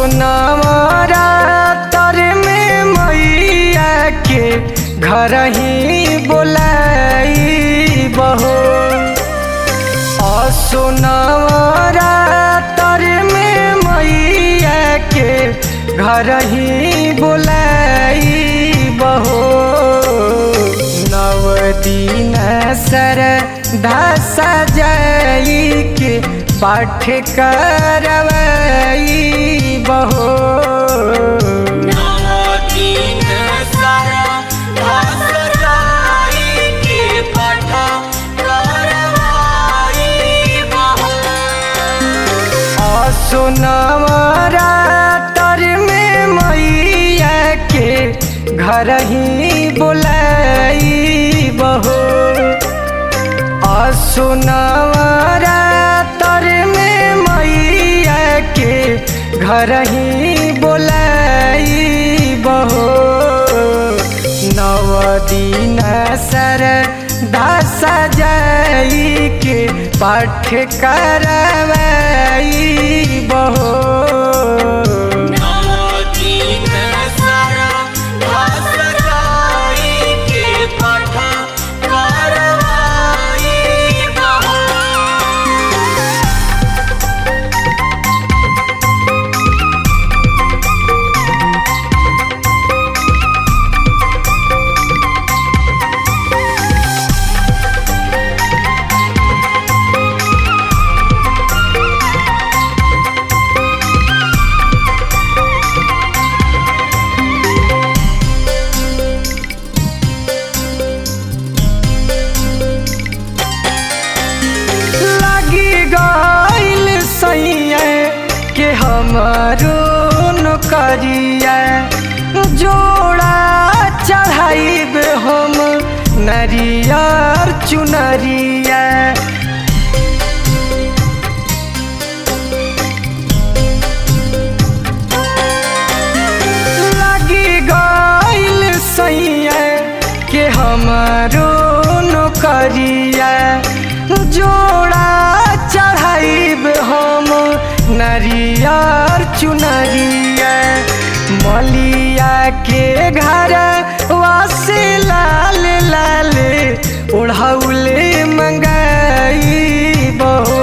असुनवरा तर में मैया के घर ही बोलाई बहो असुनवरा तर में मैया के घर ही बोलाई बहो नव दिन सर धस जाई के पाठ करवाई बहो नवदीन सारा भासराई के पाठ करवाई बहो असुनवरा तर में मैया के घर ही बोलाई बहो असुनवरा तर में मैया के घर ही बोलाई बहो नव दिन सर दस जाई के पाठ करवाई बहो नवदीन सारा भासराई के पाठ करवाई बहो लगी गईल सैया के हमारो नौकरिया जोड़ा चढ़ाइब हम नरियर चुनरिया लगी गईल सैया के हमारो नौकरिया जोड़ा चढ़ाइब हम नरियर चुनरिया मलिया के घर वासे लाल लाल ओढ़ौले मंगाई बहो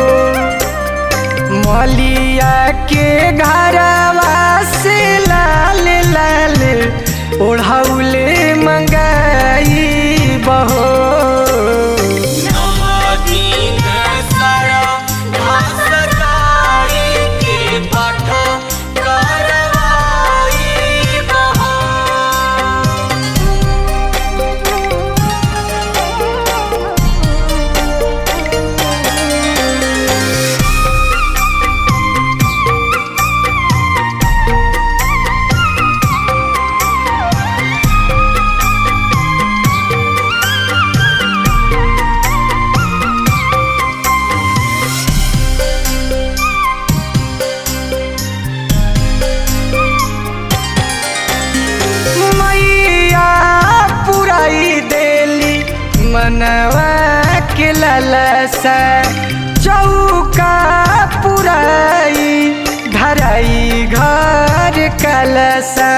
मलिया के घरवा से लाल लाल ओढ़ौले मंगाई बहो नवदीन सारा भासराई के पाठ करवाई बहो मैया पुराई देली मनवा के ललसा चौका पुराई धराई घर कलसा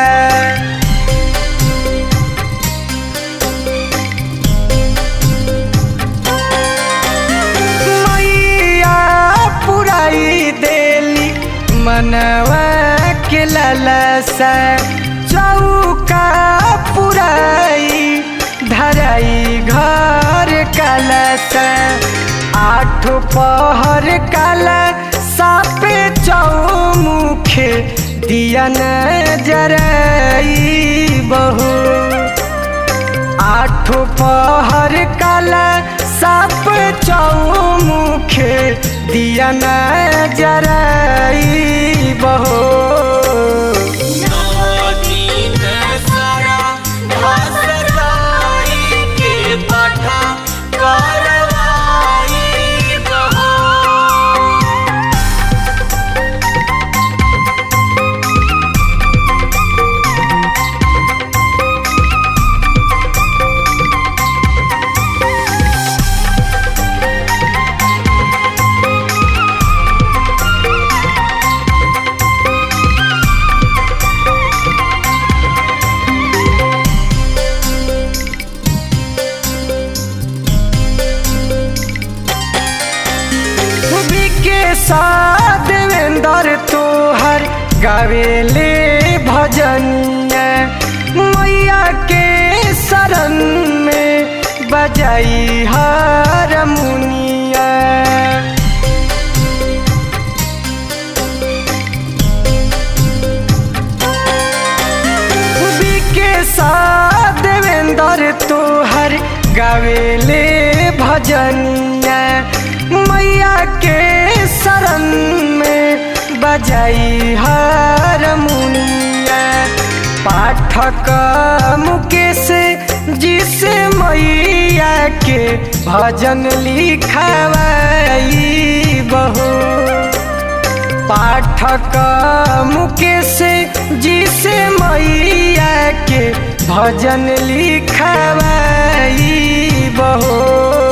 मैया पुराई देली मनवा के ललसा चौका पुराई धराई घर कलसा आठ पहर काला सापे चौमुखे दिया न जराई बहू आठ पहर काला साप चौमुखे दिया न जराई बहो नवदीन सारा भासराई के पाठ करवाई बहो साथ देवेंद्र तोहर गावेले भजनिया मैया के शरण में बजाई हारमोनिया के साथ देवेंद्र तोहर गावेले भजनिया मैया के शरण में बजाई हारमोनिया पाठक मुकेश जिस मैया के भजन लिखवाई बहू पाठक मुकेश जिस मैया के भजन लिखवाई बहो